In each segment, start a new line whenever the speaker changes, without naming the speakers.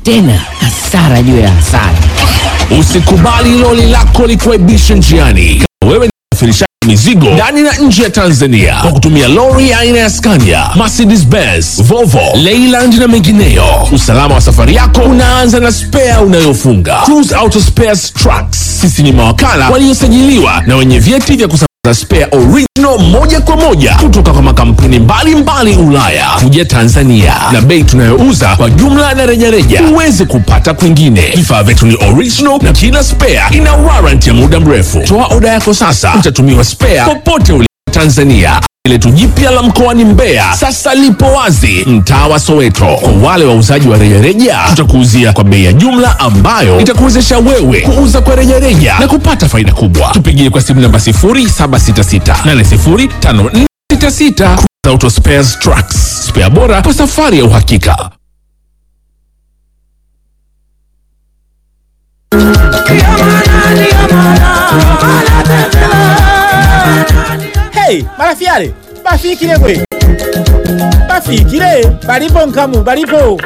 tena hasara juu ya hasara.
Usikubali loli lako likuaibishe njiani. Kama wewe ni msafirishaji mizigo ndani na nje ya Tanzania kwa kutumia lori aina ya Scania, Mercedes Benz, Volvo, Leyland na mengineyo, usalama wa safari yako unaanza na spea unayofunga. Cruise Auto Spares Trucks, sisi ni mawakala waliosajiliwa na wenye vyeti vya kusambaza spare original moja kwa moja kutoka kwa makampuni mbalimbali Ulaya kuja Tanzania, na bei tunayouza kwa jumla na rejareja huwezi kupata kwingine. Vifaa vyetu ni original na kila spare ina warranty ya muda mrefu. Toa oda yako sasa, utatumiwa spare popote ulipo Tanzania. Letu jipya la mkoani Mbeya sasa lipo wazi mtaa wa Soweto. Kwa wale wauzaji wa rejareja, tutakuuzia kwa bei ya jumla ambayo itakuwezesha wewe kuuza kwa rejareja na kupata faida kubwa. Tupigie kwa simu namba 0766805466. Auto Spares Trucks, spare bora kwa safari ya uhakika.
Hey, marafiale bafikile gwe bafikile balipo nkamu balipo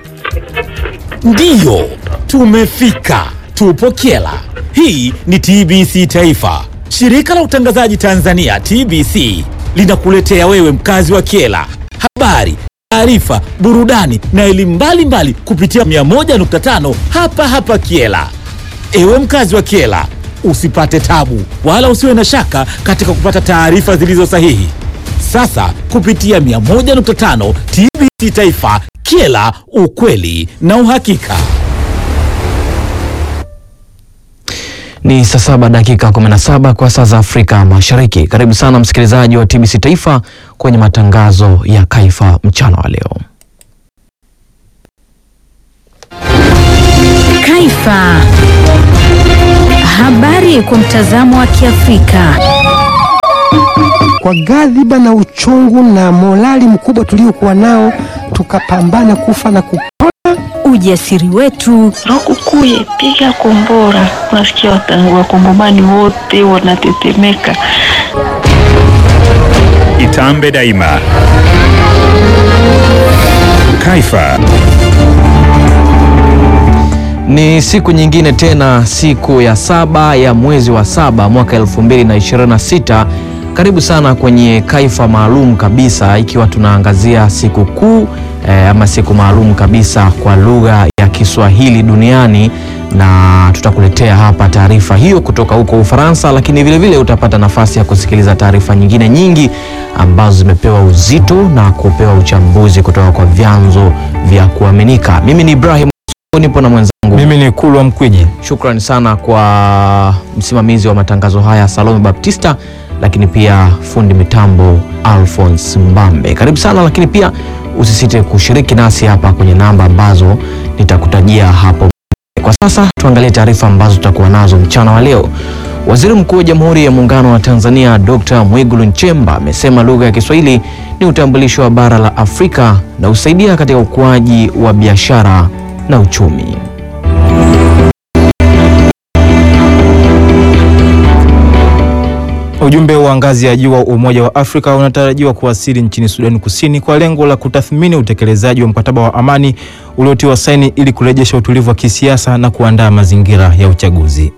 ndiyo tumefika tupo kyela hii ni tbc taifa shirika la utangazaji tanzania tbc linakuletea wewe mkazi wa kyela habari taarifa burudani na elimu mbalimbali kupitia 101.5 hapa hapa kyela Ewe mkazi wa Kiela, usipate tabu wala usiwe na shaka katika kupata taarifa zilizo sahihi. Sasa kupitia 101.5 TBC Taifa, Kiela, ukweli na uhakika.
Ni saa saba dakika 17 kwa saa za Afrika Mashariki. Karibu sana msikilizaji wa TBC Taifa kwenye matangazo ya Kaifa mchana wa leo.
Kaifa. Habari kwa mtazamo wa Kiafrika.
kwa ghadhiba na uchungu na morali mkubwa tuliokuwa nao, tukapambana kufa na kupona.
Ujasiri wetu,
Lukukuye, piga kombora. Unasikia wata- wakongomani wote wanatetemeka.
Itambe daima. Kaifa.
Ni siku nyingine tena, siku ya saba ya mwezi wa saba mwaka 2026. Karibu sana kwenye Kaifa maalum kabisa, ikiwa tunaangazia siku kuu eh, ama siku maalum kabisa kwa lugha ya Kiswahili duniani, na tutakuletea hapa taarifa hiyo kutoka huko Ufaransa, lakini vile vile utapata nafasi ya kusikiliza taarifa nyingine nyingi ambazo zimepewa uzito na kupewa uchambuzi kutoka kwa vyanzo vya kuaminika. Mimi ni Ibrahim nipo na mwenzangu
Mimi ni Kulwa Mkwiji.
Shukrani sana kwa msimamizi wa matangazo haya Salome Baptista, lakini pia fundi mitambo Alphonse Mbambe. Karibu sana, lakini pia usisite kushiriki nasi hapa kwenye namba ambazo nitakutajia hapo. Kwa sasa tuangalie taarifa ambazo tutakuwa nazo mchana wa leo. Waziri Mkuu wa Jamhuri ya Muungano wa Tanzania Dr. Mwigulu Nchemba amesema lugha ya Kiswahili ni utambulisho wa bara la Afrika na husaidia katika ukuaji wa biashara na uchumi.
Ujumbe wa ngazi ya juu wa Umoja wa Afrika unatarajiwa kuwasili nchini Sudani Kusini kwa lengo la kutathmini utekelezaji wa mkataba wa amani uliotiwa saini ili kurejesha utulivu wa kisiasa na kuandaa mazingira ya uchaguzi.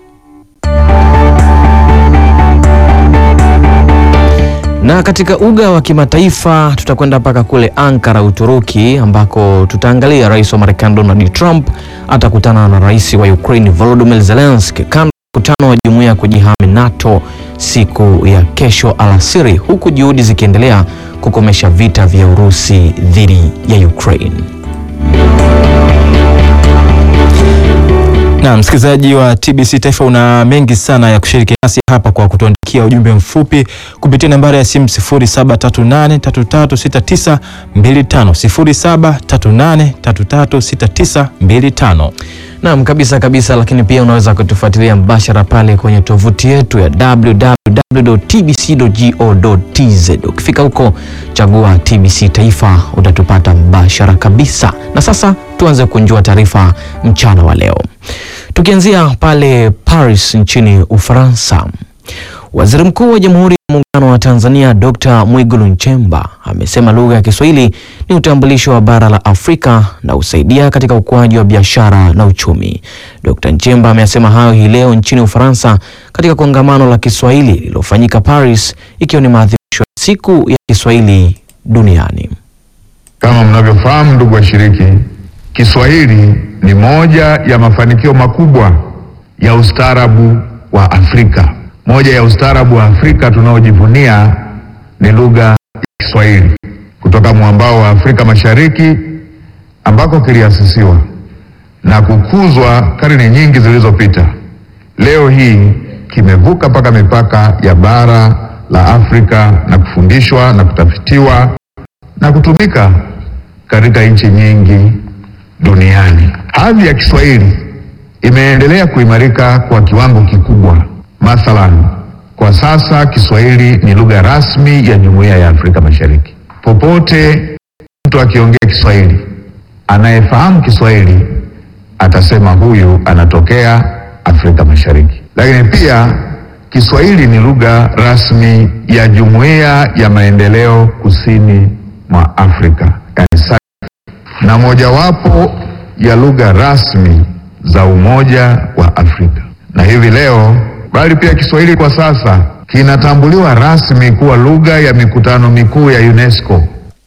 Na katika uga wa kimataifa tutakwenda mpaka kule Ankara, Uturuki, ambako tutaangalia rais wa Marekani Donald Trump atakutana na rais wa Ukraine Volodymyr Zelensky kando ya mkutano wa jumuiya ya kujihami NATO siku ya kesho alasiri, huku juhudi zikiendelea kukomesha vita vya Urusi dhidi ya Ukraine.
Na msikilizaji wa TBC Taifa, una mengi sana ya kushiriki nasi hapa kwa kutuandikia ujumbe mfupi kupitia nambari ya simu 0738336925 0738336925.
Naam, kabisa kabisa, lakini pia unaweza kutufuatilia mbashara pale kwenye tovuti yetu ya www.tbc.go.tz. Ukifika huko chagua TBC Taifa utatupata mbashara kabisa. Na sasa tuanze kunjua taarifa mchana wa leo, tukianzia pale Paris nchini Ufaransa. Waziri Mkuu wa Jamhuri ya Muungano wa Tanzania Dr. Mwigulu Nchemba amesema lugha ya Kiswahili ni utambulisho wa bara la Afrika na husaidia katika ukuaji wa biashara na uchumi. Dr. Nchemba amesema hayo hii leo nchini Ufaransa katika kongamano la Kiswahili lililofanyika Paris ikiwa ni maadhimisho ya siku ya Kiswahili duniani.
Kama mnavyofahamu, ndugu washiriki, Kiswahili ni moja ya mafanikio makubwa ya ustaarabu wa Afrika. Moja ya ustaarabu wa Afrika tunaojivunia ni lugha ya Kiswahili kutoka mwambao wa Afrika Mashariki ambako kiliasisiwa na kukuzwa karne nyingi zilizopita. Leo hii kimevuka mpaka mipaka ya bara la Afrika na kufundishwa na kutafitiwa na kutumika katika nchi nyingi duniani. Hadhi ya Kiswahili imeendelea kuimarika kwa kiwango kikubwa. Mathalan, kwa sasa Kiswahili ni lugha rasmi ya Jumuiya ya Afrika Mashariki. Popote mtu akiongea Kiswahili, anayefahamu Kiswahili atasema huyu anatokea Afrika Mashariki. Lakini pia Kiswahili ni lugha rasmi ya Jumuiya ya Maendeleo Kusini mwa Afrika, yani SADC, na mojawapo ya lugha rasmi za Umoja wa Afrika. Na hivi leo, bali pia Kiswahili kwa sasa kinatambuliwa rasmi kuwa lugha ya mikutano mikuu ya UNESCO.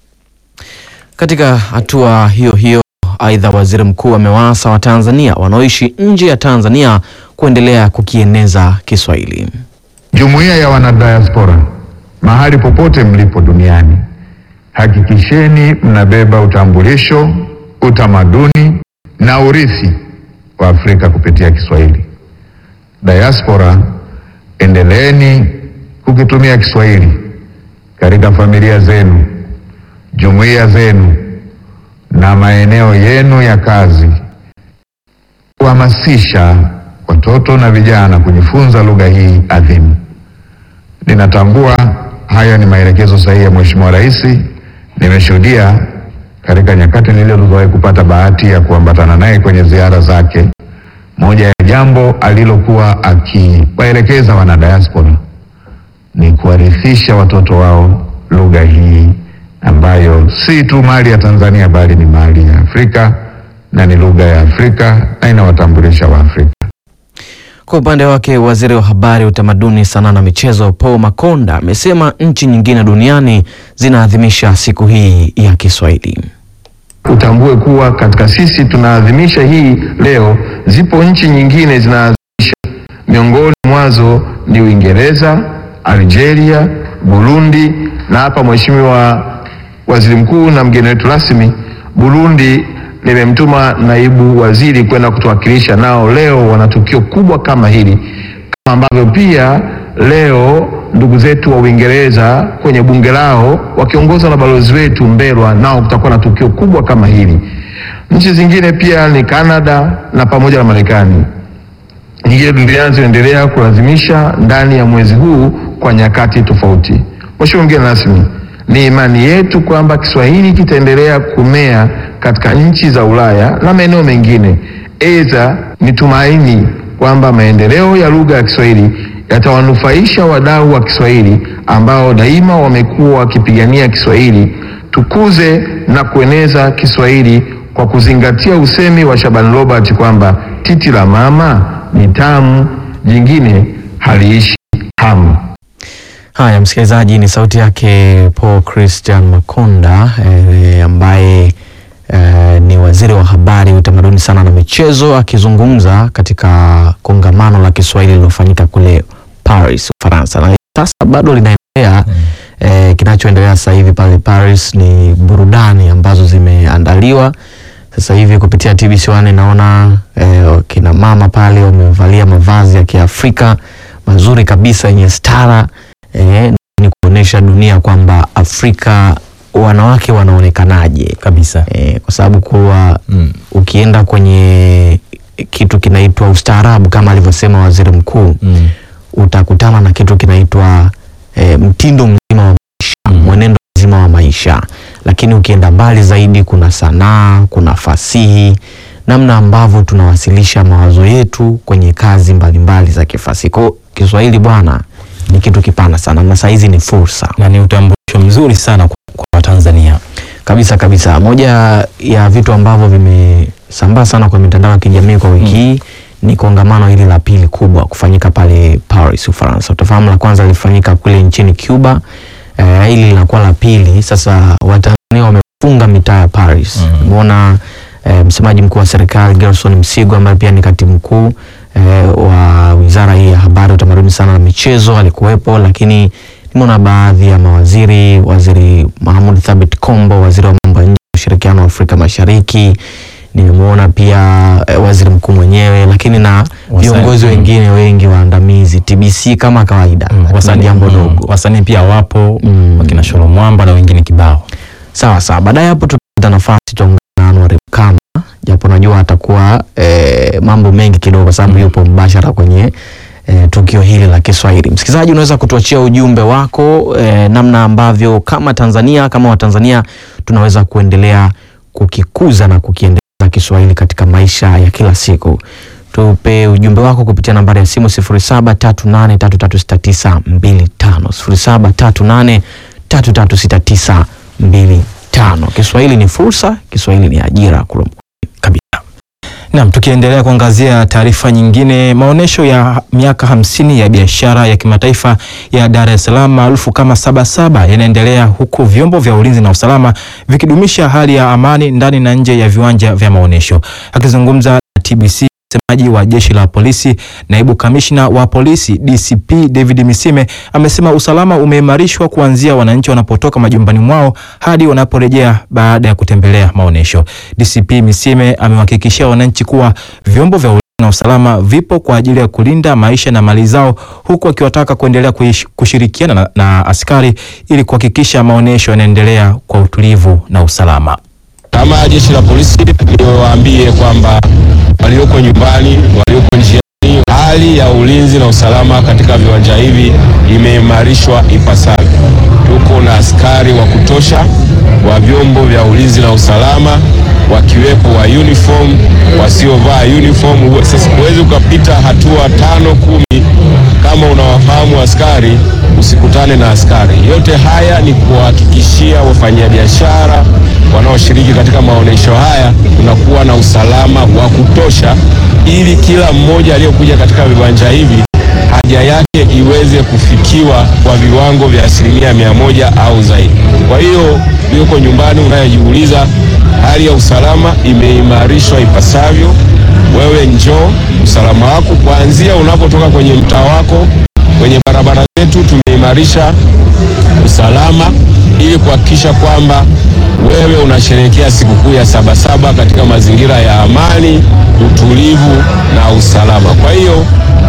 Katika hatua hiyo hiyo, aidha, waziri mkuu amewaasa Watanzania wanaoishi nje ya Tanzania kuendelea kukieneza Kiswahili.
Jumuiya ya wanadiaspora, mahali popote mlipo duniani, hakikisheni mnabeba utambulisho, utamaduni na urithi wa Afrika kupitia Kiswahili. Diaspora, endeleeni kukitumia Kiswahili katika familia zenu, jumuiya zenu na maeneo yenu ya kazi, kuhamasisha watoto na vijana kujifunza lugha hii adhimu. Ninatambua haya ni maelekezo sahihi ya Mheshimiwa Rais. Nimeshuhudia katika nyakati nilizowahi kupata bahati ya kuambatana naye kwenye ziara zake, moja ya jambo alilokuwa akiwaelekeza wanadiaspora ni kuwarithisha watoto wao lugha hii ambayo si tu mali ya Tanzania bali ni mali ya Afrika na ni lugha ya Afrika na inawatambulisha Waafrika.
Kwa upande wake waziri wa habari, utamaduni, sanaa na michezo Paul Makonda amesema nchi nyingine duniani zinaadhimisha siku hii ya Kiswahili.
Utambue kuwa katika sisi tunaadhimisha hii leo, zipo nchi nyingine zinaadhimisha. Miongoni mwazo ni Uingereza, Algeria, Burundi na hapa Mheshimiwa Waziri Mkuu na mgeni wetu rasmi Burundi nimemtuma naibu waziri kwenda kutuwakilisha, nao leo wana tukio kubwa kama hili, kama ambavyo pia leo ndugu zetu wa Uingereza kwenye bunge lao wakiongozwa na balozi wetu Mbelwa, nao kutakuwa na tukio kubwa kama hili. Nchi zingine pia ni Canada na pamoja na Marekani. Nyingine duniani zinaendelea kulazimisha ndani ya mwezi huu kwa nyakati tofauti. Mheshimiwa mgeni rasmi, ni imani yetu kwamba Kiswahili kitaendelea kumea katika nchi za Ulaya na maeneo mengine. Aidha, ni tumaini kwamba maendeleo ya lugha ya Kiswahili yatawanufaisha wadau wa Kiswahili ambao daima wamekuwa wakipigania Kiswahili. Tukuze na kueneza Kiswahili kwa kuzingatia usemi wa Shaban Robert kwamba titi la mama ni tamu, jingine haliishi hamu.
Haya, msikilizaji, ni sauti yake Paul Christian Makonda eh, ambaye eh, ni waziri wa habari, utamaduni, sana na michezo akizungumza katika kongamano la Kiswahili lililofanyika kule Paris, Ufaransa, na sasa bado linaendelea. Eh, kinachoendelea sasa hivi pale Paris ni burudani ambazo zimeandaliwa sasa hivi kupitia TBC1 naona eh, kina mama pale wamevalia mavazi ya Kiafrika mazuri kabisa yenye stara eh, ni kuonesha dunia kwamba Afrika wanawake wanaonekanaje
kabisa
eh, kwa sababu kuwa mm. ukienda kwenye kitu kinaitwa ustaarabu kama alivyosema waziri mkuu
mm.
utakutana na kitu kinaitwa eh, mtindo mzima wa maisha mm. mwenendo mzima wa maisha lakini ukienda mbali zaidi kuna sanaa kuna fasihi namna ambavyo tunawasilisha mawazo yetu kwenye kazi mbalimbali za kifasihi Kwa Kiswahili bwana ni kitu kipana sana na saizi ni fursa
na ni utambulisho mzuri sana kwa, kwa Watanzania
kabisa kabisa. Moja ya vitu ambavyo vimesambaa sana kwa mitandao ya kijamii kwa wiki hii ni kongamano hili la pili kubwa kufanyika pale Paris, Ufaransa. Utafahamu la kwanza lilifanyika kule nchini Cuba, eh, hili linakuwa la pili. Sasa Watanzania wamefunga mitaa ya Paris. Umeona eh, msemaji mkuu wa serikali Gerson Msigwa ambaye pia ni katibu mkuu eh, wa wizara hii ya habari, utamaduni sana na michezo alikuwepo, lakini nimeona baadhi ya mawaziri, waziri Mahmud Thabit Kombo, waziri wa mambo ya nje na ushirikiano wa Afrika Mashariki, nimemwona pia eh, waziri mkuu mwenyewe, lakini na viongozi wengine wengi waandamizi TBC kama kawaida,
wasanii
jambo
mm,
dogo.
wasanii pia wapo wakina Sholo Mwamba na wengine kibao.
Sawa sawa, baadaye hapo tutapata nafasi tuongea na Anwar Kama, japo najua atakuwa eh, mambo mengi kidogo, kwa sababu yupo mbashara kwenye eh, tukio hili la Kiswahili. Msikilizaji, unaweza kutuachia ujumbe wako eh, namna ambavyo kama Tanzania kama Watanzania tunaweza kuendelea kukikuza na kukiendeleza Kiswahili katika maisha ya kila siku. Tupe ujumbe wako kupitia nambari ya simu 0738336925 0738336925. Kiswahili ni fursa, Kiswahili ni ajira. Kulum.
Naam, tukiendelea kuangazia taarifa nyingine, maonyesho ya miaka hamsini ya biashara ya kimataifa ya Dar es Salaam maarufu kama Sabasaba yanaendelea huku vyombo vya ulinzi na usalama vikidumisha hali ya amani ndani na nje ya viwanja vya maonyesho. Akizungumza na TBC msemaji wa jeshi la polisi, naibu kamishna wa polisi DCP David Misime amesema usalama umeimarishwa kuanzia wananchi wanapotoka majumbani mwao hadi wanaporejea baada ya kutembelea maonyesho. DCP Misime amewahakikishia wananchi kuwa vyombo vya ulinzi na usalama vipo kwa ajili ya kulinda maisha na mali zao, huku akiwataka kuendelea kuish- kushirikiana na, na askari ili kuhakikisha maonyesho yanaendelea kwa utulivu na usalama.
Kama jeshi la polisi niwaambie kwamba walioko nyumbani, walioko njiani, hali ya ulinzi na usalama katika viwanja hivi imeimarishwa ipasavyo. Tuko na askari wa kutosha wa vyombo vya ulinzi na usalama wakiwepo wa uniform, wasiovaa uniform. Sasa huwezi ukapita hatua tano kumi kama unawafahamu askari usikutane na askari. Yote haya ni kuwahakikishia wafanyabiashara wanaoshiriki katika maonyesho haya kunakuwa na usalama wa kutosha, ili kila mmoja aliyokuja katika viwanja hivi haja yake iweze kufikiwa kwa viwango vya asilimia mia moja au zaidi. Kwa hiyo ulioko nyumbani unayejiuliza, hali ya usalama imeimarishwa ipasavyo. Wewe njoo, usalama wako kuanzia unapotoka kwenye mtaa wako, kwenye barabara zetu tumeimarisha usalama ili kuhakikisha kwamba wewe unasherehekea sikukuu ya Sabasaba katika mazingira ya amani, utulivu na usalama. Kwa hiyo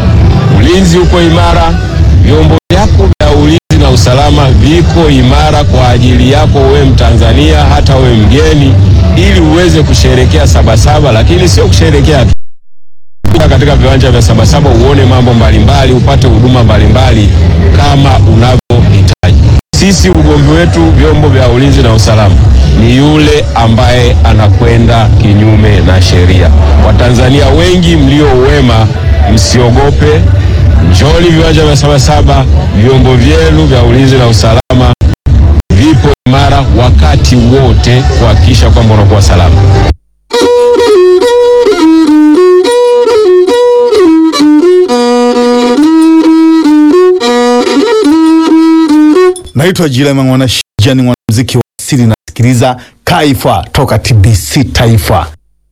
ulinzi uko imara, vyombo vyako vya ulinzi na usalama viko imara kwa ajili yako wewe Mtanzania, hata wewe mgeni, ili uweze kusherehekea Sabasaba, lakini sio kusherehekea tu Fika katika viwanja vya Sabasaba uone mambo mbalimbali, upate huduma mbalimbali kama unavyohitaji. Sisi ugomvi wetu vyombo vya ulinzi na usalama ni yule ambaye anakwenda kinyume na sheria. Watanzania wengi mlio wema, msiogope, njoni viwanja vya Sabasaba, vyombo vyenu vya ulinzi na usalama vipo imara wakati wote kuhakikisha kwamba unakuwa salama.
Naitwa Jilema Mwanashija, ni mwanamuziki wa asili, nasikiliza Kaifa toka TBC Taifa.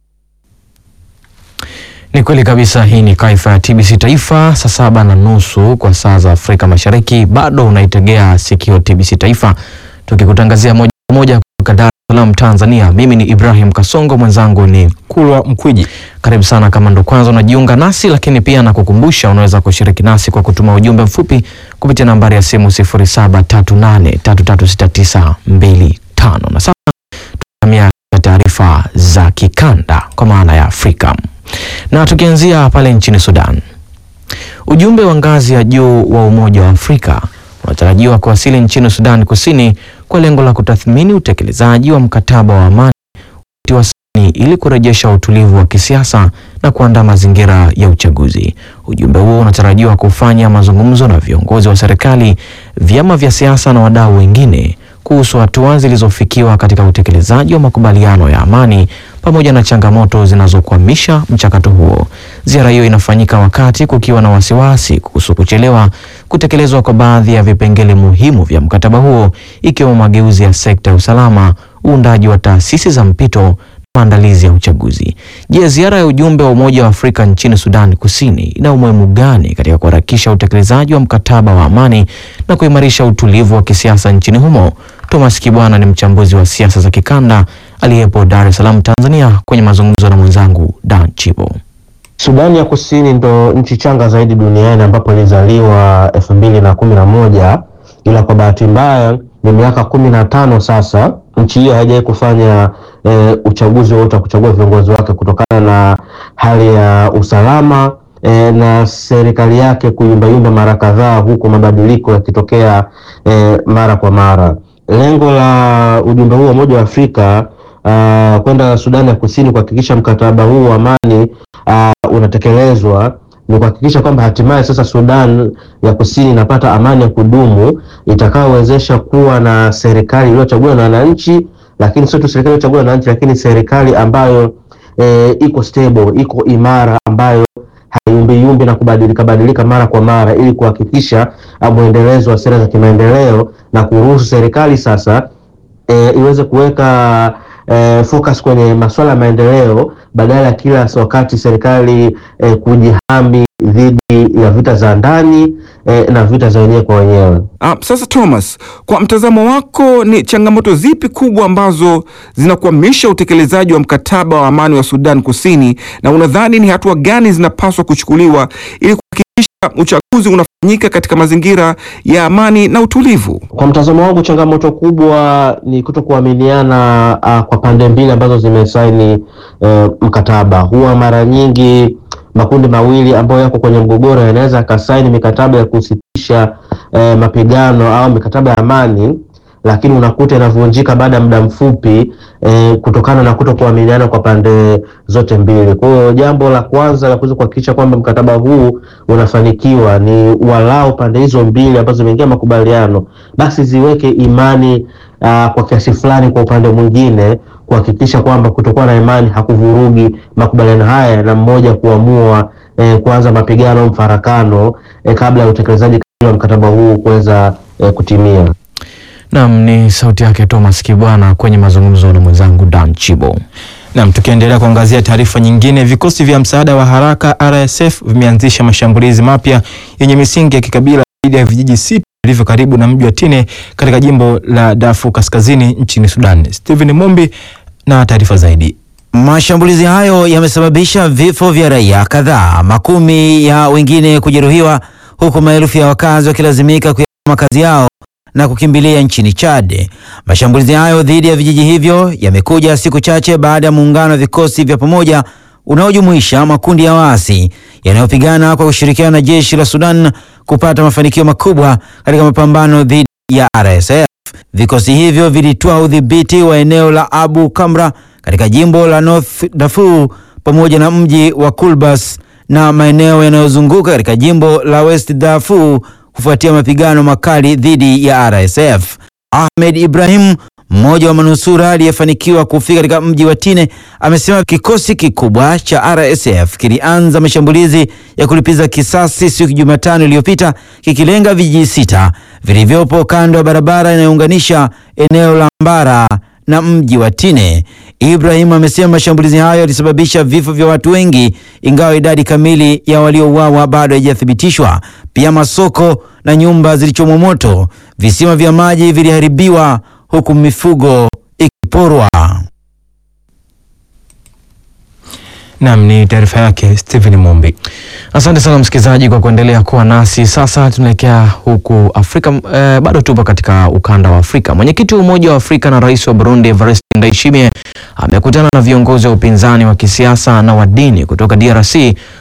Ni kweli kabisa, hii ni Kaifa ya TBC Taifa, saa saba na nusu kwa saa za Afrika Mashariki. Bado unaitegea sikio TBC Taifa, tukikutangazia moja kwa moja kutoka Dar es Salaam, Tanzania. Mimi ni Ibrahim Kasongo, mwenzangu ni
Kulwa Mkwiji.
Karibu sana kama ndo kwanza unajiunga nasi, lakini pia nakukumbusha unaweza kushiriki nasi kwa kutuma ujumbe mfupi kupitia nambari ya simu 0738336925 na sasa tutamia taarifa za kikanda kwa maana ya Afrika na tukianzia pale nchini Sudan. Ujumbe wa ngazi ya juu wa Umoja wa Afrika unatarajiwa kuwasili nchini Sudan Kusini kwa lengo la kutathmini utekelezaji wa mkataba wa amani wa saini ili kurejesha utulivu wa kisiasa na kuandaa mazingira ya uchaguzi. Ujumbe huo unatarajiwa kufanya mazungumzo na viongozi wa serikali, vyama vya siasa na wadau wengine kuhusu hatua zilizofikiwa katika utekelezaji wa makubaliano ya amani pamoja na changamoto zinazokwamisha mchakato huo. Ziara hiyo inafanyika wakati kukiwa na wasiwasi kuhusu kuchelewa kutekelezwa kwa baadhi ya vipengele muhimu vya mkataba huo ikiwemo mageuzi ya sekta ya usalama, uundaji wa taasisi za mpito na maandalizi ya uchaguzi. Je, ziara ya ujumbe wa Umoja wa Afrika nchini Sudan Kusini ina umuhimu gani katika kuharakisha utekelezaji wa mkataba wa amani na kuimarisha utulivu wa kisiasa nchini humo? Thomas Kibwana ni mchambuzi wa siasa za kikanda aliyepo Dar es Salaam, Tanzania, kwenye mazungumzo na mwenzangu Dan Chibo.
Sudani ya Kusini ndo nchi changa zaidi duniani ambapo ilizaliwa elfu mbili na kumi na moja ila kwa bahati mbaya ni miaka kumi na tano sasa nchi hiyo haijawahi kufanya e, uchaguzi wowote wa kuchagua viongozi wake kutokana na hali ya usalama e, na serikali yake kuyumbayumba mara kadhaa, huku mabadiliko yakitokea e, mara kwa mara. Lengo la ujumbe huu wa Umoja wa Afrika uh, kwenda Sudani ya Kusini kuhakikisha mkataba huu wa amani uh, unatekelezwa ni kuhakikisha kwamba hatimaye sasa Sudan ya Kusini inapata amani ya kudumu itakayowezesha kuwa na serikali iliyochaguliwa na wananchi, lakini sio tu serikali iliyochaguliwa na wananchi, lakini serikali ambayo e, iko stable, iko imara, ambayo hayumbiyumbi na kubadilika badilika mara kwa mara, ili kuhakikisha mwendelezo wa sera za kimaendeleo na kuruhusu serikali sasa e, iweze kuweka e, focus kwenye masuala ya maendeleo badala ya kila wakati serikali e, kujihami dhidi ya vita za ndani e, na vita za wenyewe kwa wenyewe.
Ah, sasa Thomas, kwa mtazamo wako ni changamoto zipi kubwa ambazo zinakwamisha utekelezaji wa mkataba wa amani wa Sudan Kusini na unadhani ni hatua gani zinapaswa kuchukuliwa ili kuhakikisha uchaguzi unafanyika katika mazingira ya amani na utulivu?
Kwa mtazamo wangu, changamoto kubwa ni kuto kuaminiana uh, kwa pande mbili ambazo zimesaini uh, mkataba. Huwa mara nyingi makundi mawili ambayo yako kwenye mgogoro yanaweza yakasaini mikataba ya kusitisha uh, mapigano au mikataba ya amani, lakini unakuta inavunjika baada ya muda mfupi eh, kutokana na kuto kuaminiana kwa pande zote mbili. Kwa hiyo jambo la kwanza la kuweza kuhakikisha kwamba mkataba huu unafanikiwa ni walau pande hizo mbili ambazo zimeingia makubaliano basi ziweke imani uh, kwa kiasi fulani kwa upande mwingine kuhakikisha kwamba kutokuwa na imani hakuvurugi makubaliano haya na mmoja kuamua eh, kuanza mapigano au mfarakano eh, kabla ya utekelezaji wa mkataba huu kuweza eh, kutimia.
Naam, ni sauti yake Thomas Kibwana kwenye mazungumzo na mwenzangu Dan Chibo.
Nam, tukiendelea kuangazia taarifa nyingine, vikosi vya msaada wa haraka RSF vimeanzisha mashambulizi mapya yenye misingi ya kikabila dhidi ya vijiji sita vilivyo karibu na mji wa Tine katika jimbo la Darfur Kaskazini nchini Sudan. Stephen Mumbi na taarifa zaidi.
Mashambulizi hayo yamesababisha vifo vya raia kadhaa, makumi ya wengine kujeruhiwa, huku maelfu ya wakazi wakilazimika kuyahama makazi yao na kukimbilia nchini Chad. Mashambulizi hayo dhidi ya vijiji hivyo yamekuja siku chache baada ya muungano wa vikosi vya pamoja unaojumuisha makundi ya waasi yanayopigana kwa kushirikiana na jeshi la Sudan kupata mafanikio makubwa katika mapambano dhidi ya RSF. Vikosi hivyo vilitoa udhibiti wa eneo la Abu Kamra katika jimbo la North Darfur pamoja na mji wa Kulbas na maeneo yanayozunguka katika jimbo la West Darfur kufuatia mapigano makali dhidi ya RSF. Ahmed Ibrahim, mmoja wa manusura aliyefanikiwa kufika katika mji wa Tine, amesema kikosi kikubwa cha RSF kilianza mashambulizi ya kulipiza kisasi siku ya Jumatano iliyopita kikilenga vijiji sita vilivyopo kando ya barabara inayounganisha eneo la Mbara na mji wa Tine. Ibrahim amesema mashambulizi hayo yalisababisha vifo vya watu wengi, ingawa idadi kamili ya waliouawa bado haijathibitishwa. Pia masoko na nyumba zilichomwa moto, visima vya maji viliharibiwa, huku mifugo ikiporwa.
Nam, ni taarifa yake Stephen Mumbi.
Asante sana msikilizaji kwa kuendelea kuwa nasi. Sasa tunaelekea huku Afrika eh, bado tupo katika ukanda wa Afrika. Mwenyekiti wa Umoja wa Afrika na Rais wa Burundi Evariste Ndayishimiye amekutana na viongozi wa upinzani wa kisiasa na wa dini kutoka DRC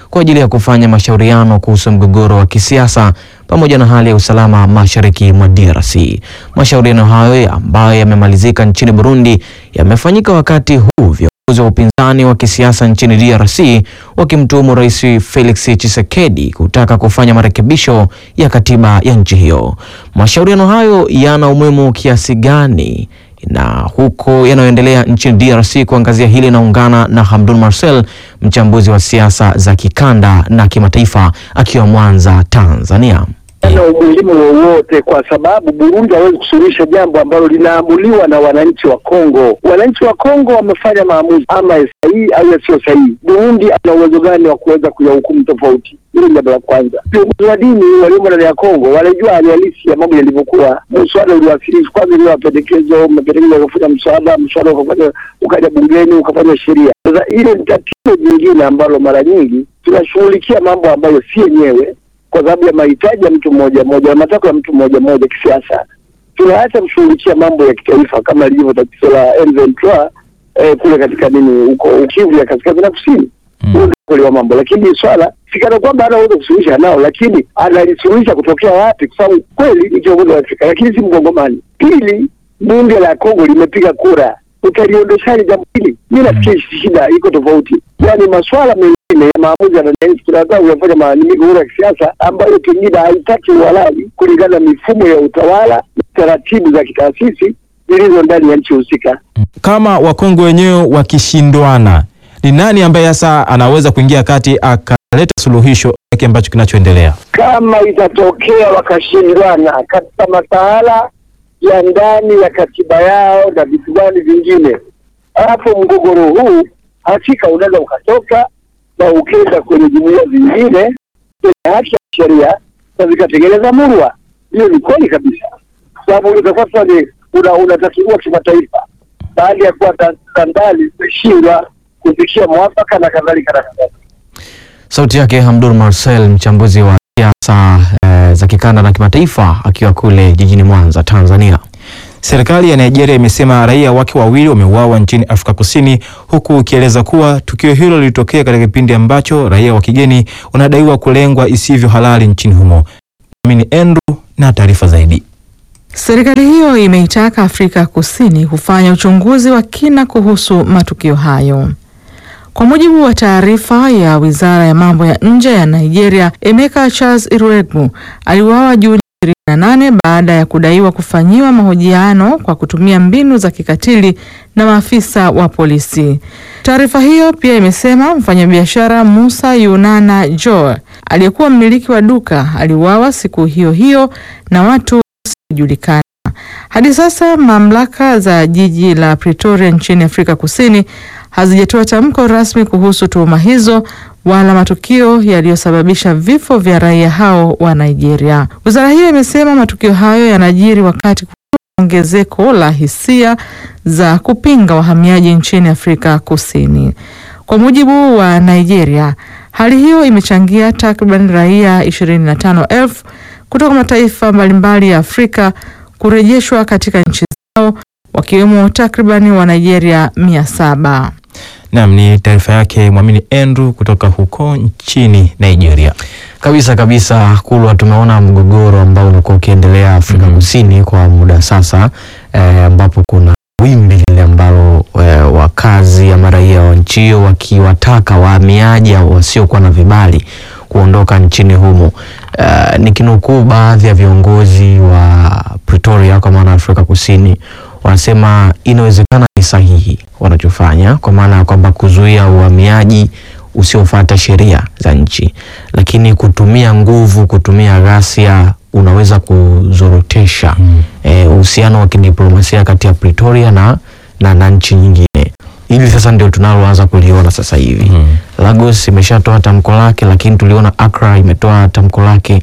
kwa ajili ya kufanya mashauriano kuhusu mgogoro wa kisiasa pamoja na hali ya usalama mashariki mwa DRC. Mashauriano hayo ambayo yamemalizika nchini Burundi yamefanyika wakati huu viongozi wa upinzani wa kisiasa nchini DRC wakimtuhumu Rais Felix Tshisekedi kutaka kufanya marekebisho ya katiba ya nchi hiyo. Mashauriano hayo yana umuhimu kiasi gani? na huko yanayoendelea nchini DRC. Kuangazia hili naungana na Hamdun Marcel, mchambuzi wa siasa za kikanda na kimataifa, akiwa Mwanza, Tanzania.
Hana umuhimu wowote kwa sababu Burundi hawezi kusuluhisha jambo ambalo linaamuliwa na wananchi wa Kongo. Wananchi wa Kongo wamefanya maamuzi ama sahihi au yasiyo sahihi. Burundi ana uwezo gani wa kuweza kuyahukumu tofauti? Hilo ni jambo la kwanza. Viongozi wa dini waliomo ndani ya Kongo wanajua hali halisi ya mambo yalivyokuwa. Mswada uliwasilishwa kwanza, ile mapendekezo, mapendekezo yakafanya mswada, mswada ukafanya ukaja bungeni ukafanya sheria. Sasa hilo ni tatizo jingine ambalo mara nyingi tunashughulikia mambo ambayo si yenyewe kwa sababu ya mahitaji ya mtu mmoja mmoja na matakwa ya mtu mmoja mmoja kisiasa, tunaacha kushughulikia mambo ya kitaifa kama lilivyo tatizo la M23 eh, kule katika nini huko Kivu ya kaskazini na kusini huo ndio ukweli wa mambo, lakini swala sikana kwamba anaweza kusuluhisha nao, lakini analisuluhisha kutokea wapi? Kwa sababu kweli ni kiongozi wa Afrika, lakini si Mkongomani. Pili, bunge la Kongo limepiga kura, utaliondoshaje jambo hili? Mi nafikiri shida iko tofauti, yaani maswala mengine ya maamuzi ya wananchi tunataka kuyafanya maalimiko huru ya kisiasa ambayo pengine haitaki uhalali kulingana na mifumo ya utawala na taratibu za kitaasisi zilizo ndani ya nchi husika.
Kama Wakongo wenyewe wakishindwana, ni nani ambaye sasa anaweza kuingia kati akaleta suluhisho hiki ambacho kinachoendelea?
Kama itatokea wakashindwana katika masuala ya ndani ya katiba yao na vitu gani vingine, hapo mgogoro huu hakika unaweza ukatoka na ukenda kwenye jumuiya zingine zenye haki ya sheria na zikatengeneza murwa. Hiyo ni kweli kabisa, sababu utakuwa sasa ni una- unatatuliwa kimataifa baada ya kuwa ta- skandali zimeshindwa kufikia mwafaka na kadhalika na kadhalika.
Sauti yake Hamdun Marcel, mchambuzi wa siasa eh, za kikanda na kimataifa, akiwa kule jijini Mwanza, Tanzania.
Serikali ya Nigeria imesema raia wake wawili wameuawa nchini Afrika Kusini, huku ikieleza kuwa tukio hilo lilitokea katika kipindi ambacho raia wa kigeni wanadaiwa kulengwa isivyo halali nchini humo. Amini Andrew na taarifa zaidi.
Serikali hiyo imeitaka Afrika Kusini kufanya uchunguzi wa kina kuhusu matukio hayo. Kwa mujibu wa taarifa ya Wizara ya Mambo ya Nje ya Nigeria, Emeka Charles Iruegbu aliuawa Juni 28 baada ya kudaiwa kufanyiwa mahojiano kwa kutumia mbinu za kikatili na maafisa wa polisi. Taarifa hiyo pia imesema mfanyabiashara Musa Yunana Joe aliyekuwa mmiliki wa duka aliuawa siku hiyo hiyo na watu wasiojulikana. Hadi sasa mamlaka za jiji la Pretoria nchini Afrika Kusini hazijatoa tamko rasmi kuhusu tuhuma hizo wala matukio yaliyosababisha vifo vya raia hao wa Nigeria. Wizara hiyo imesema matukio hayo yanajiri wakati kuna ongezeko la hisia za kupinga wahamiaji nchini Afrika Kusini. Kwa mujibu wa Nigeria, hali hiyo imechangia takriban raia 25,000 kutoka mataifa mbalimbali ya Afrika kurejeshwa katika nchi zao wakiwemo takribani wa Nigeria 700.
Naam, ni taarifa yake Mwamini Andrew kutoka huko nchini Nigeria.
Kabisa kabisa, Kulwa, tumeona mgogoro ambao ulikuwa ukiendelea Afrika Kusini kwa muda sasa, eh, ambapo kuna wimbi lile ambalo eh, wakazi ama raia wa nchi hiyo wakiwataka wahamiaji au wasiokuwa na vibali kuondoka nchini humo. Uh, nikinukuu baadhi ya viongozi wa Pretoria kwa maana Afrika Kusini wanasema inawezekana ni sahihi wanachofanya, kwa maana ya kwamba kuzuia uhamiaji usiofuata sheria za nchi, lakini kutumia nguvu, kutumia ghasia unaweza kuzorotesha uhusiano wa kidiplomasia kati ya Pretoria na, na, na nchi nyingine. Hili sasa ndio tunaloanza kuliona sasa hivi. Lagos imeshatoa tamko lake, lakini tuliona Accra imetoa tamko lake.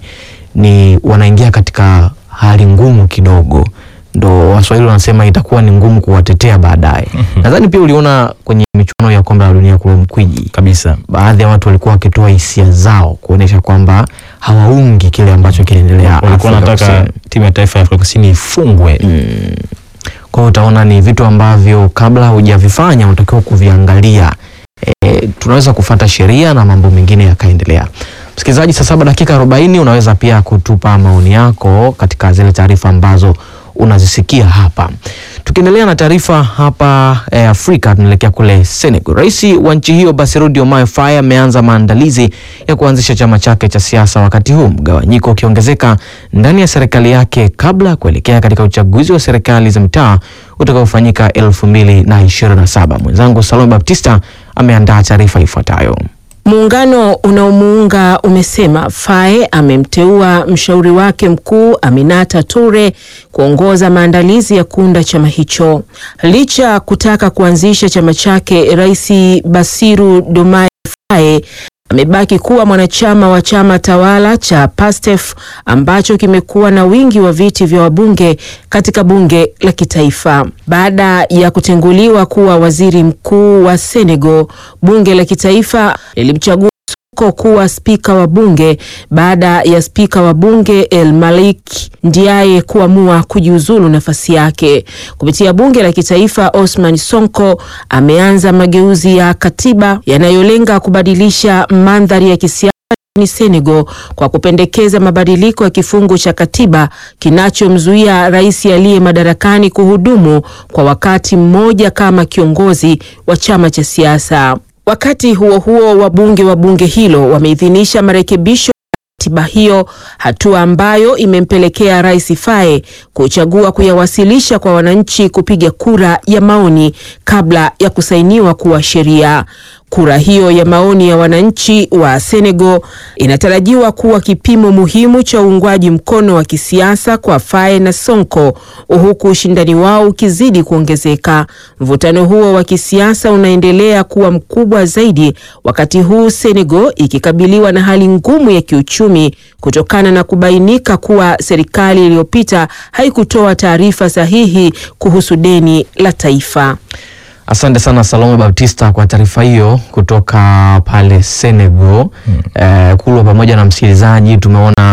Ni wanaingia katika hali ngumu kidogo, ndo Waswahili wanasema itakuwa ni ngumu kuwatetea baadaye. Nadhani pia uliona kwenye michuano ya kombe la dunia kule Mkwiji
kabisa,
baadhi ya watu walikuwa wakitoa hisia zao kuonyesha kwamba hawaungi kile ambacho kinaendelea
Walikuwa
Afrika
wanataka
Kusini.
timu ya taifa ya Afrika Kusini ifungwe.
Kwa hiyo utaona ni vitu ambavyo kabla hujavifanya unatakiwa kuviangalia e, tunaweza kufata sheria na mambo mengine yakaendelea. Msikilizaji, saa saba dakika 40 unaweza pia kutupa maoni yako katika zile taarifa ambazo unazisikia hapa. Tukiendelea na taarifa hapa eh, Afrika tunaelekea kule Senegal. Rais wa nchi hiyo Bassirou Diomaye Faye ameanza maandalizi ya kuanzisha chama chake cha siasa, wakati huu mgawanyiko ukiongezeka ndani ya serikali yake kabla ya kuelekea katika uchaguzi wa serikali za mitaa utakaofanyika 2027. Mwenzangu Salome Baptista ameandaa taarifa ifuatayo.
Muungano unaomuunga umesema Faye amemteua mshauri wake mkuu Aminata Toure kuongoza maandalizi ya kuunda chama hicho. Licha kutaka kuanzisha chama chake, Rais Bassirou Diomaye Faye amebaki kuwa mwanachama wa chama tawala cha PASTEF ambacho kimekuwa na wingi wa viti vya wabunge katika bunge la kitaifa. Baada ya kutenguliwa kuwa waziri mkuu wa Senegal, bunge la kitaifa lilimchagua Sonko kuwa spika wa bunge baada ya spika wa bunge El Malik Ndiaye kuamua kujiuzulu nafasi yake. Kupitia bunge la kitaifa, Osman Sonko ameanza mageuzi ya katiba yanayolenga kubadilisha mandhari ya kisiasa ni Senegal kwa kupendekeza mabadiliko ya kifungu cha katiba kinachomzuia rais aliye madarakani kuhudumu kwa wakati mmoja kama kiongozi wa chama cha siasa. Wakati huo huo, wabunge wa bunge hilo wameidhinisha marekebisho katiba hiyo, hatua ambayo imempelekea Rais Faye kuchagua kuyawasilisha kwa wananchi kupiga kura ya maoni kabla ya kusainiwa kuwa sheria. Kura hiyo ya maoni ya wananchi wa Senegal inatarajiwa kuwa kipimo muhimu cha uungwaji mkono wa kisiasa kwa Faye na Sonko, huku ushindani wao ukizidi kuongezeka. Mvutano huo wa kisiasa unaendelea kuwa mkubwa zaidi wakati huu Senegal ikikabiliwa na hali ngumu ya kiuchumi kutokana na kubainika kuwa serikali iliyopita haikutoa taarifa sahihi kuhusu deni la taifa.
Asante sana Salome Baptista kwa taarifa hiyo kutoka pale Senegal. Hmm. Eh, Kulwa pamoja na msikilizaji, tumeona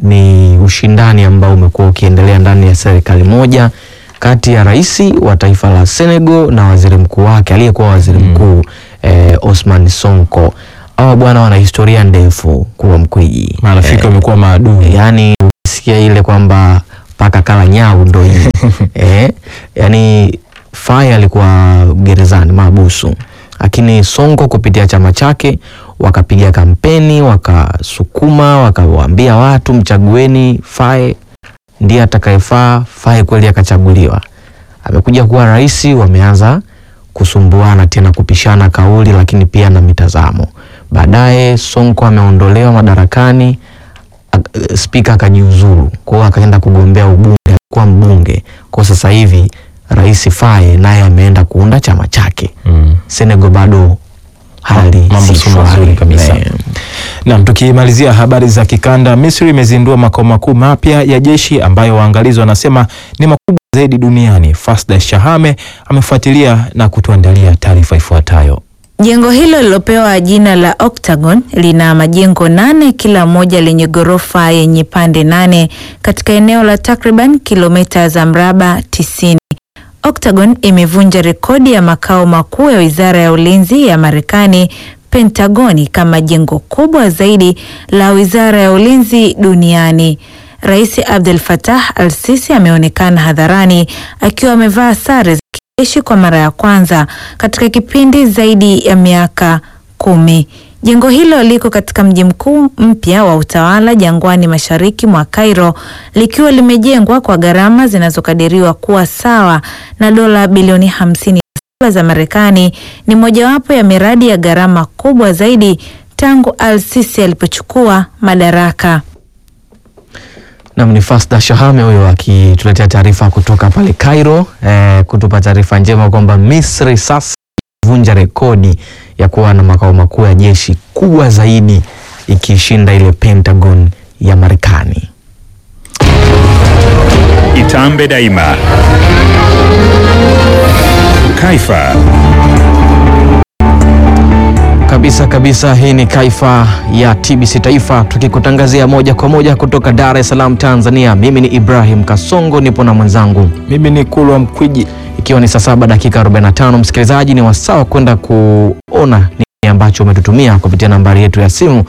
ni ushindani ambao umekuwa ukiendelea ndani ya serikali moja kati ya rais wa taifa la Senegal na waziri mkuu wake aliyekuwa waziri mkuu eh, Osman Sonko. Hawa bwana wana historia ndefu kuwa mkwiji,
marafiki wamekuwa eh, maadui.
Yani ukisikia ile kwamba paka kala nyau ndo hii eh, yani Faye alikuwa gerezani mahabusu, lakini Sonko kupitia chama chake wakapiga kampeni, wakasukuma, wakawaambia watu mchagueni Faye, ndiye atakayefaa. Faye kweli akachaguliwa, amekuja kuwa rais. Wameanza kusumbuana tena, kupishana kauli, lakini pia na mitazamo. Baadaye Sonko ameondolewa madarakani, spika akajiuzuru, kwa hiyo akaenda kugombea ubunge, alikuwa mbunge kwa sasa hivi Rais Faye naye ameenda kuunda chama chake mm. Senegal bado hali
mambo si mazuri kabisa. Naam, tukimalizia habari za kikanda, Misri imezindua makao makuu mapya ya jeshi ambayo waangalizi wanasema ni makubwa zaidi duniani. Fasda Shahame amefuatilia na kutuandalia taarifa ifuatayo.
Jengo hilo lilopewa jina la Octagon lina majengo nane kila moja lenye ghorofa yenye pande nane katika eneo la takriban kilomita za mraba tisini. Octagon imevunja rekodi ya makao makuu ya Wizara ya Ulinzi ya Marekani Pentagoni kama jengo kubwa zaidi la Wizara ya Ulinzi duniani. Rais Abdel Fattah al-Sisi ameonekana hadharani akiwa amevaa sare za kijeshi kwa mara ya kwanza katika kipindi zaidi ya miaka kumi. Jengo hilo liko katika mji mkuu mpya wa utawala jangwani mashariki mwa Cairo likiwa limejengwa kwa gharama zinazokadiriwa kuwa sawa na dola bilioni hamsini za Marekani. Ni mojawapo ya miradi ya gharama kubwa zaidi tangu Al-Sisi alipochukua madaraka.
Nam ni Fasda Shahame huyo akituletea taarifa kutoka pale Cairo, eh, kutupa taarifa njema kwamba Misri sasa vunja rekodi ya kuwa na makao makuu ya jeshi kubwa zaidi ikishinda ile Pentagon ya Marekani.
Itambe daima. Kaifa.
Kabisa kabisa, hii ni Kaifa ya TBC Taifa tukikutangazia moja kwa moja kutoka Dar es Salaam, Tanzania. Mimi ni Ibrahim Kasongo, nipo na mwenzangu
mimi ni Kulwa Mkwiji
ikiwa ni saa saba dakika 45, msikilizaji, ni wasawa kwenda kuona nini ambacho umetutumia kupitia nambari yetu ya simu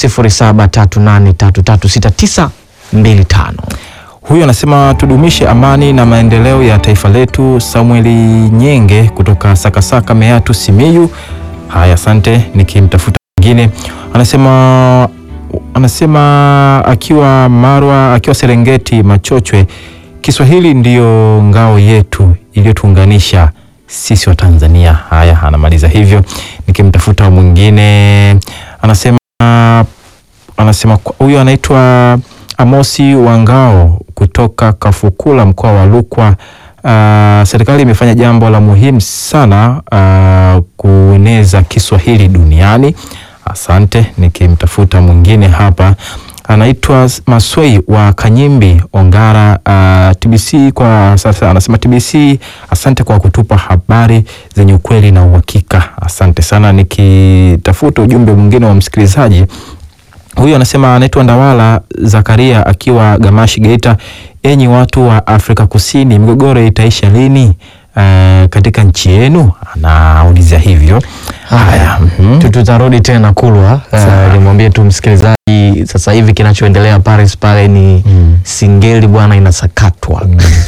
0738336925.
Huyu anasema tudumishe amani na maendeleo ya taifa letu. Samueli Nyenge kutoka Sakasaka, Meatu, Simiyu. Haya, asante. Nikimtafuta mwingine anasema anasema akiwa Marwa, akiwa Serengeti, Machochwe, Kiswahili ndiyo ngao yetu iliyotuunganisha sisi wa Tanzania. Haya, anamaliza hivyo. Nikimtafuta mwingine anasema anasema huyu anaitwa Amosi Wangao kutoka Kafukula mkoa wa Rukwa. Uh, serikali imefanya jambo la muhimu sana uh, kueneza Kiswahili duniani. Asante. Nikimtafuta mwingine hapa anaitwa Maswei wa Kanyimbi Ongara. Uh, TBC kwa sasa anasema TBC, asante kwa kutupa habari zenye ukweli na uhakika. Asante sana. Nikitafuta ujumbe mwingine wa msikilizaji huyu anasema anaitwa Ndawala Zakaria akiwa Gamashi Geita. Enyi watu wa Afrika Kusini, migogoro itaisha lini uh, katika nchi yenu? Anauliza hivyo.
Haya, tutarudi tena Kulwa. Uh, nimwambie tu msikilizaji sasa hivi kinachoendelea Paris pale ni singeli bwana, inasakatwa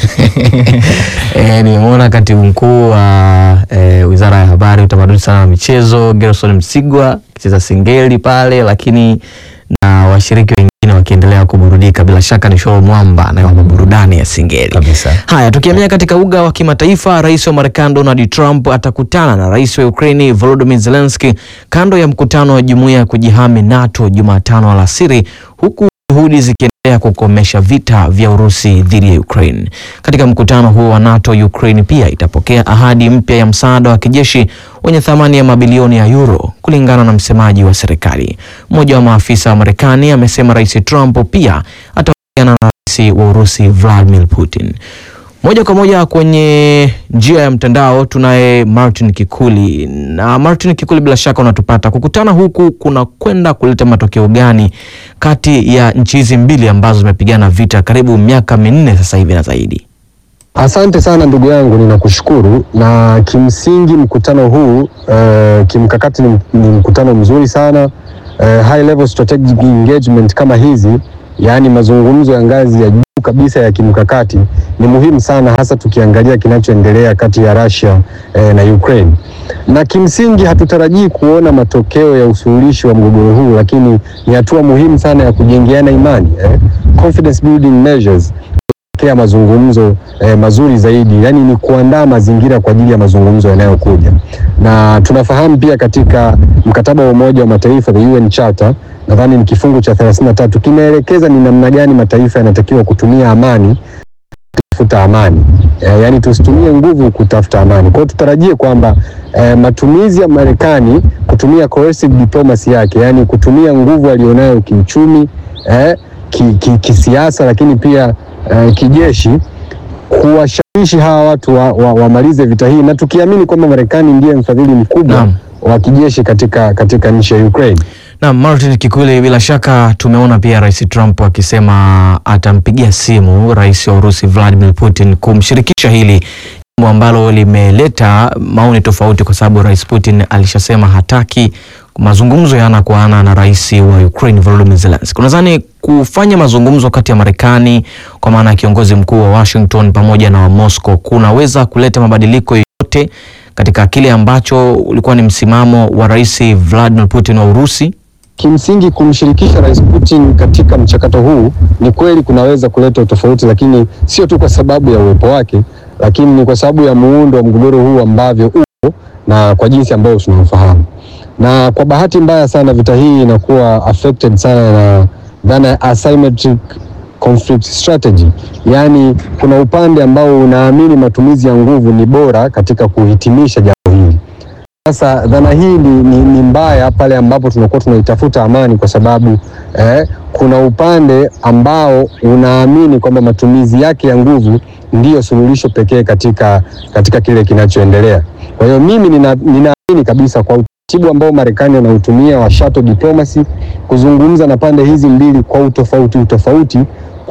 e, nimeona katibu mkuu wa e, wizara ya habari, utamaduni sana na michezo Gerson Msigwa akicheza singeli pale, lakini na washiriki wengine wakiendelea kuburudika. Bila shaka ni show mwamba na burudani ya singeli
kabisa.
Haya, tukiamia katika uga wa kimataifa, rais wa Marekani Donald Trump atakutana na rais wa Ukraini Volodymyr Zelensky kando ya mkutano wa jumuiya ya kujihami NATO Jumatano alasiri, huku juhudi zikiendelea kukomesha vita vya Urusi dhidi ya Ukraine. Katika mkutano huo wa NATO, Ukraine pia itapokea ahadi mpya ya msaada wa kijeshi wenye thamani ya mabilioni ya euro, kulingana na msemaji wa serikali. Mmoja wa maafisa wa Marekani amesema Rais Trump pia atawasiliana na rais wa Urusi Vladimir Putin. Moja kwa moja kwenye njia ya mtandao tunaye Martin Kikuli. Na Martin Kikuli, bila shaka unatupata. Kukutana huku kuna kwenda kuleta matokeo gani kati ya nchi hizi mbili ambazo zimepigana vita karibu miaka minne sasa hivi na zaidi?
Asante sana ndugu yangu, ninakushukuru. Na kimsingi mkutano huu uh, kimkakati ni, ni mkutano mzuri sana uh, high level strategic engagement kama hizi, yaani mazungumzo ya ngazi ya juu kabisa ya kimkakati ni muhimu sana, hasa tukiangalia kinachoendelea kati ya Russia eh, na Ukraine. Na kimsingi hatutarajii kuona matokeo ya usuluhishi wa mgogoro huu, lakini ni hatua muhimu sana ya kujengeana imani eh, confidence building measures ya mazungumzo eh, mazuri zaidi, yani ni kuandaa mazingira kwa ajili ya mazungumzo yanayokuja, na tunafahamu pia katika mkataba wa Umoja wa Mataifa the UN Charter, nadhani ni kifungu cha 33 kimeelekeza ni namna gani mataifa yanatakiwa kutumia amani kutafuta amani eh, yani tusitumie nguvu kutafuta amani. Kwa hiyo tutarajie kwamba eh, matumizi ya Marekani kutumia coercive diplomacy yake, yani kutumia nguvu alionayo kiuchumi eh, ki, ki, kisiasa lakini pia eh, kijeshi kuwashawishi hawa watu wamalize wa, wa vita hii, na tukiamini kwamba Marekani ndiye mfadhili mkubwa wa kijeshi katika, katika nchi ya Ukraine.
Na Martin Kikuli, bila shaka tumeona pia Rais Trump akisema atampigia simu Rais wa Urusi Vladimir Putin kumshirikisha hili jambo ambalo limeleta maoni tofauti, kwa sababu Rais Putin alishasema hataki mazungumzo ya ana kwa ana na rais wa Ukraine Volodymyr Zelensky. Unadhani kufanya mazungumzo kati ya Marekani kwa maana ya kiongozi mkuu wa Washington pamoja na wa Moscow kunaweza kuleta mabadiliko yoyote katika kile ambacho ulikuwa ni msimamo wa Rais Vladimir Putin wa Urusi?
Kimsingi, kumshirikisha Rais Putin katika mchakato huu ni kweli kunaweza kuleta utofauti, lakini sio tu kwa sababu ya uwepo wake, lakini ni kwa sababu ya muundo wa mgogoro huu ambavyo upo na kwa jinsi ambayo tunaofahamu na kwa bahati mbaya sana vita hii inakuwa affected sana na dhana ya asymmetric conflict strategy, yaani kuna upande ambao unaamini matumizi ya nguvu ni bora katika kuhitimisha jambo hili. Sasa dhana hii ni, ni, ni mbaya pale ambapo tunakuwa tunaitafuta amani, kwa sababu eh, kuna upande ambao unaamini kwamba matumizi yake ya nguvu ndiyo suluhisho pekee katika, katika kile kinachoendelea. Kwa hiyo mimi ninaamini nina kabisa kwa utaratibu ambao Marekani wanautumia wa shuttle diplomacy kuzungumza na pande hizi mbili kwa utofauti utofauti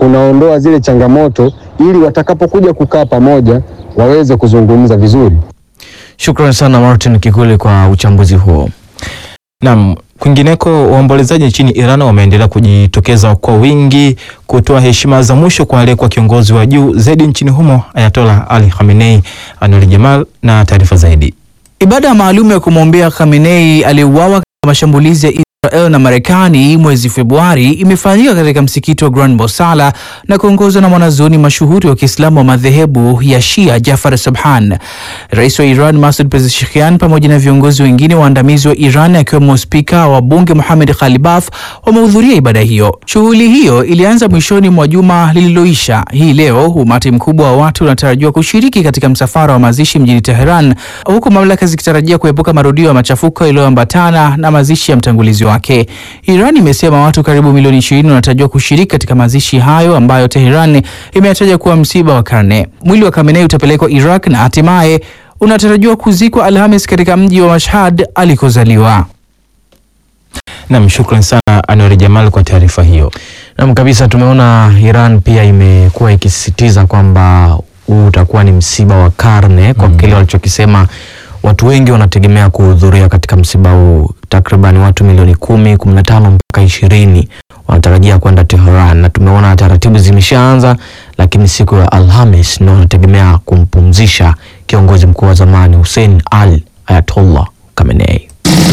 kunaondoa zile changamoto ili watakapokuja kukaa pamoja waweze kuzungumza vizuri.
Shukrani sana Martin Kikuli kwa uchambuzi huo.
Naam, kwingineko waombolezaji nchini Iran wameendelea kujitokeza kwa wingi kutoa heshima za mwisho kwa aliyekuwa kiongozi wa juu zaidi nchini humo Ayatollah Ali Khamenei. Anwar Jamal na taarifa zaidi.
Ibada maalum ya kumwombea Khamenei aliyeuawa katika mashambulizi ya Israel na Marekani mwezi Februari imefanyika katika msikiti wa Grand Mosala na kuongozwa na mwanazuoni mashuhuri wa Kiislamu wa madhehebu ya Shia Jafar Sabhan. Rais wa Iran Masoud Pezeshkian pamoja na viongozi wengine waandamizi wa Iran akiwemo spika wa bunge Mohamed Khalibaf wamehudhuria ibada hiyo. Shughuli hiyo ilianza mwishoni mwa juma lililoisha. Hii leo umati mkubwa wa watu unatarajiwa kushiriki katika msafara wa mazishi mjini Teheran, huku mamlaka zikitarajia kuepuka marudio ya machafuko yaliyoambatana na mazishi ya mtangulizi wake. Iran imesema watu karibu milioni 20 wanatarajiwa kushiriki katika mazishi hayo ambayo Teheran imeyataja kuwa msiba wa karne. Mwili wa Khamenei utapelekwa Iraq na hatimaye unatarajiwa kuzikwa Alhamis katika mji wa Mashhad alikozaliwa.
Naam, shukrani sana Anwar Jamal kwa taarifa hiyo.
Naam kabisa, tumeona Iran pia imekuwa ikisisitiza kwamba huu utakuwa ni msiba wa karne kwa kile walichokisema watu wengi wanategemea kuhudhuria katika msiba huu. Takriban watu milioni kumi, kumi na tano mpaka ishirini wanatarajia kwenda Tehran, na tumeona taratibu zimeshaanza, lakini siku ya Alhamis ndio wanategemea kumpumzisha kiongozi mkuu wa zamani Hussein Ali Ayatollah Khamenei.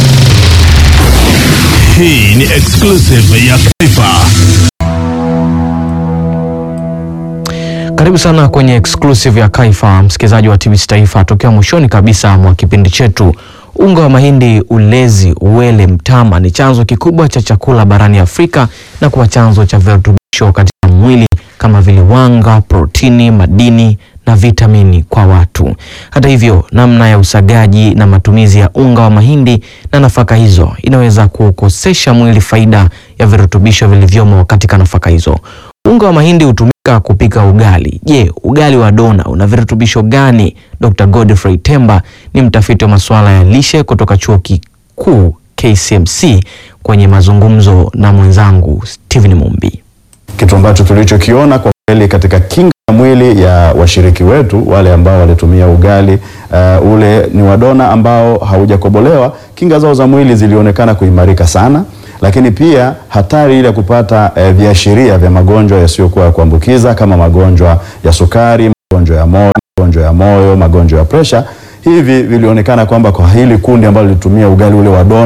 Hii ni exclusive ya Taifa.
Karibu sana kwenye exclusive ya Kaifa, msikilizaji wa TBC Taifa, tokea mwishoni kabisa mwa kipindi chetu. Unga wa mahindi, ulezi, uwele, mtama ni chanzo kikubwa cha chakula barani Afrika na kuwa chanzo cha virutubisho katika mwili kama vile wanga, protini, madini na vitamini kwa watu. Hata hivyo, namna ya usagaji na matumizi ya unga wa mahindi na nafaka hizo inaweza kukosesha mwili faida ya virutubisho vilivyomo katika nafaka hizo. Unga wa mahindi hutumika kupika ugali. Je, ugali wa dona una virutubisho gani? Dr. Godfrey Temba ni mtafiti wa masuala ya lishe kutoka Chuo Kikuu KCMC kwenye mazungumzo na mwenzangu Steven Mumbi.
Kitu ambacho tulichokiona kwa kweli katika kinga ya mwili ya washiriki wetu wale ambao walitumia ugali uh, ule ni wadona ambao haujakobolewa, kinga zao za mwili zilionekana kuimarika sana lakini pia hatari ile ya kupata eh, viashiria vya magonjwa yasiyokuwa ya kuambukiza kama magonjwa ya sukari, magonjwa ya moyo, magonjwa ya moyo, magonjwa ya presha, hivi vilionekana kwamba kwa hili kundi ambalo lilitumia ugali ule wa dona